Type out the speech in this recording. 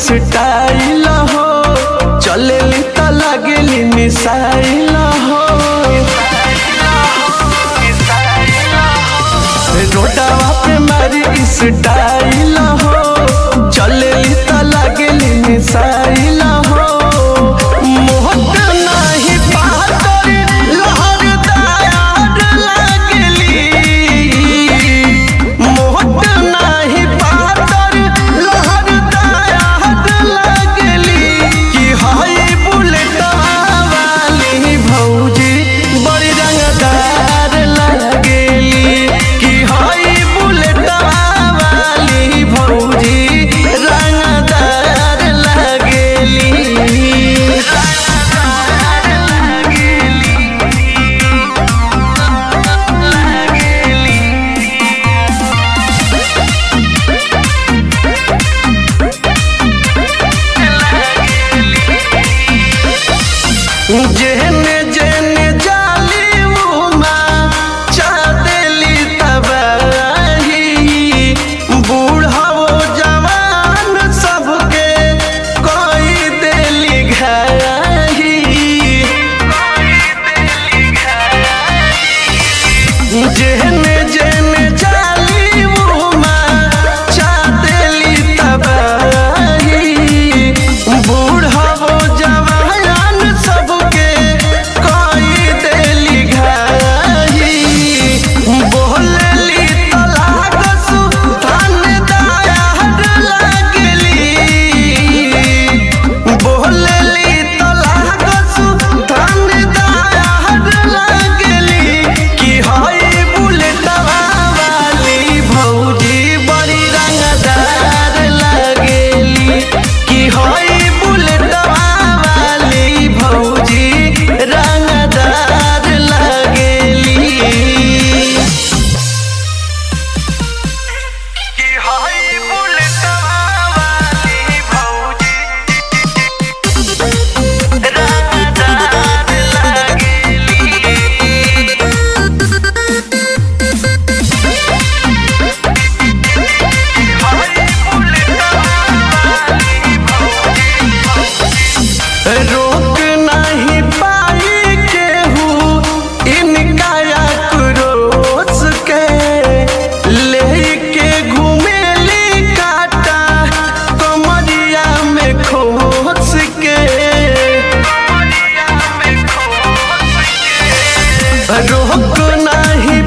style हो चलेली त लागेली मिसाइल हो रोडवा पे मारी स्टाइल हो चलेली त लागेली मिसाइल हो मोहत नाही पातर लहरदार लागेली मोहत नाही पातर लहरदार लागेली कि हाय बुलेट वाली भौजी बड़ी रंगदार लागेली कि हाय बुलेट वाली भौजी रंगदार लागेली जेहने जेहने जाली उमा चादेली तबाही बूढ़ाओ जवान सबके कोई देली घाही जेहने जेहने जाली उमा चादेली तबाही बूढ़ाओ जवान सबके कोई देली घाही बोलली तलाक सुल्तान दायार लागली बोलली तलाक सुल्तान दायार लागली कि हाय बुलेटवा वाली भौजी बड़ी रंगदार लागेली कि हाय बुलेटवा वाली भौजी रंगदार लागेली कि हाय बुलेटवा वाली भौजी रंगदार लागेली रोक नहीं पाई केहू इनका आक्रोश के लेके घूमेली काटा कमरिया में खोस के रोक नहीं